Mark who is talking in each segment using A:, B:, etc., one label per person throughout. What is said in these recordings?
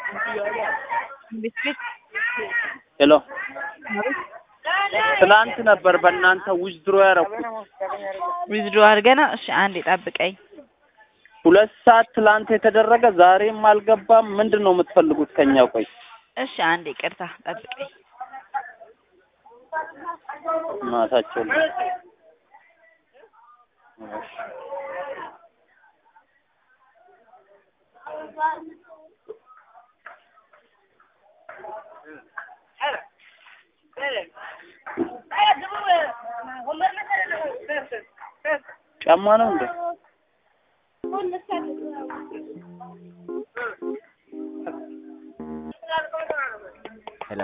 A: ቤት ቤት
B: ሄሎ ትላንት ነበር በእናንተ ዊዝድሮ ያደረኩት
A: ዊዝድሮ አድርገና። እሺ አንዴ ጠብቀኝ።
B: ሁለት ሰዓት ትላንት የተደረገ ዛሬም አልገባም። ምንድን ነው የምትፈልጉት ከኛ? ቆይ
A: እሺ አንዴ ቅርታ ጠብቀኝ።
B: ማታቸው ነው። ጫማ ነው እንዴ?
C: ሄሎ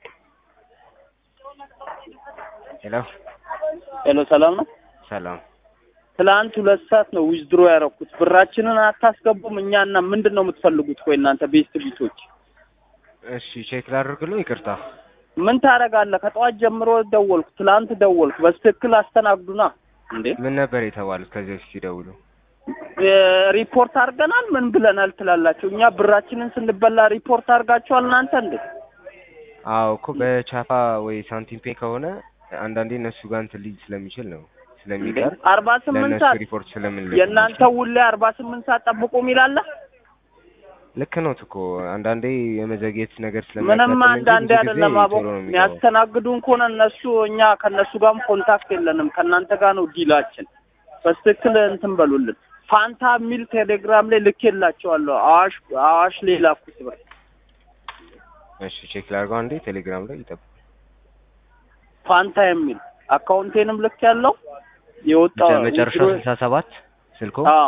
C: ሄሎ
B: ሄሎ ሰላም ነው።
C: ሰላም
B: ትላንት ሁለት ሰዓት ነው ዊዝድሮ ያደረኩት። ብራችንን አታስገቡም እኛና ምንድን ነው የምትፈልጉት? ቆይ እናንተ ቤስት ቢቶች
C: እሺ ቼክ ላድርግልህ ይቅርታ
B: ምን ታደርጋለህ? ከጠዋት ጀምሮ ደወልኩ፣ ትላንት ደወልኩ። በስትክክል አስተናግዱና እንዴ
C: ምን ነበር የተባሉት ከዚህ በፊት ሲደውሉ
B: እ ሪፖርት አድርገናል ምን ብለናል ትላላችሁ? እኛ ብራችንን ስንበላ ሪፖርት አድርጋችኋል እናንተ እንዴ?
C: አዎ እኮ በቻፓ ወይ ሳንቲም ፔ ከሆነ አንዳንዴ እነሱ ጋር እንትን ሊል ስለሚችል ነው ስለሚቀር
B: አርባ ስምንት
C: ለእነሱ
B: ሰዓት
C: ሪፖርት ስለምን
B: የእናንተ ውሌ አርባ ስምንት ሰዓት ጠብቁ የሚላለ
C: ልክ ነው እኮ አንዳንዴ የመዘግየት ነገር
B: ምንም
C: ስለሚያጋጥም እንጂ
B: አንዳንዴ
C: ብዙ ጊዜ
B: አይደለም አቦ
C: ቶሎ ነው የሚገባው።
B: የሚያስተናግዱን ከሆነ እነሱ እኛ ከእነሱ ጋርም ኮንታክት የለንም ከእናንተ ጋር ነው ዲላችን። በስትክክል እንትን በሉልን። ፋንታ የሚል ቴሌግራም ላይ ልኬላቸዋለሁ። አዋሽ አዋሽ ላይ ላኩት ብር
C: እሺ ቼክ ላድርገው አንዴ ቴሌግራም ላይ ይጠብቁ።
B: ፋንታ የሚል አካውንቴንም ልክ ያለው የወጣው
C: መጨ- መጨረሻው ስልሳ ሰባት ስልኮ
B: አዎ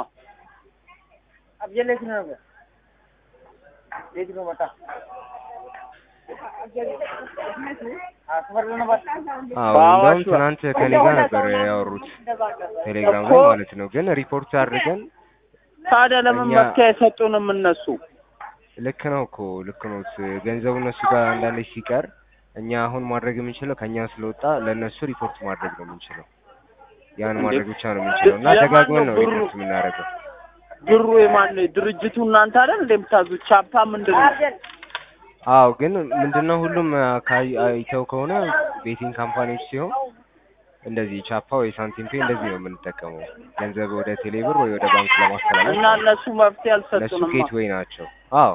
C: አዎ
B: በአዋሽ
C: እንደውም ትናንት ከኔ ጋር ነበር ያወሩት ቴሌግራም ላይ
B: እኮ-
C: ማለት ነው። ግን ሪፖርት አድርገን
B: ታዲያ ለምን
C: እኛ-
B: መፍትሄ አይሰጡንም እነሱ?
C: ልክ ነው እኮ ልክ ነው። ስ- ገንዘቡ እነሱ ጋር አንዳንዴ ሲቀር እኛ አሁን ማድረግ የምንችለው ከኛ ስለወጣ ለእነሱ ሪፖርት ማድረግ ነው የምንችለው። ያን
B: እንዴ?
C: ማድረግ ብቻ ነው የምንችለው እና
B: የማን
C: ደጋግመን
B: ነው
C: ነው
B: ብሩ?
C: ሪፖርት የምናደርገው።
B: ብሩ የማን ነው? ድርጅቱ እናንተ አይደል እንደ የምታዙት? ቻፓ ምንድን ነው?
C: አዎ ግን ምንድነው ሁሉም አካባቢ አይተው ከሆነ ቤቲንግ ካምፓኒዎች ሲሆን እንደዚህ ቻፓ ወይ ሳንቲም ፔ እንደዚህ ነው የምንጠቀመው ገንዘብ ወደ ቴሌብር ወይ ወደ ባንክ ለማስተላለፍ
B: እና እነሱ መፍትሄ
C: እነሱ
B: አልሰጡንም።
C: ጌትዌይ ናቸው። አዎ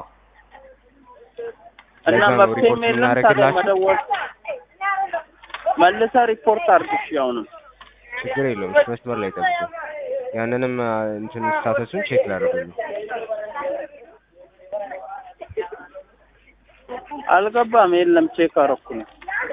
B: እና
C: ለዛ ነው
B: መፍትሄ
C: ሪፖርት
B: የለም ታዲያ
C: የምናደርግላቸው።
B: መደወል መልሰህ ሪፖርት አድርግሽ አሁንም
C: ችግር የለውም። እሺ መስመር ላይ ጠብቁ። ያንንም አ፣ እንትን ስታተሱን ቼክ ላደርጉልኝ።
B: አልገባም። የለም ቼክ አደረኩ ነው።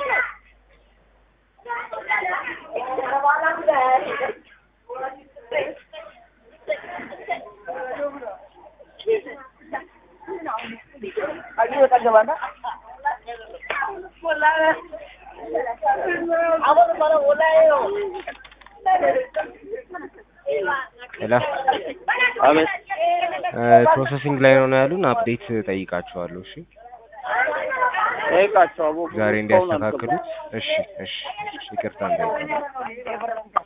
C: ሄላ
B: አቤት
C: ፕሮሰሲንግ ላይ ነው ነው ያሉን። አፕዴት ጠይቃቸዋለሁ። እሺ
B: ጠይቃቸው አቦ
C: ዛሬ
B: እስካሁን አልገባም።
C: እንዲያስተካክሉት። እሺ እሺ እሺ፣ ይቅርታ እንዳይባል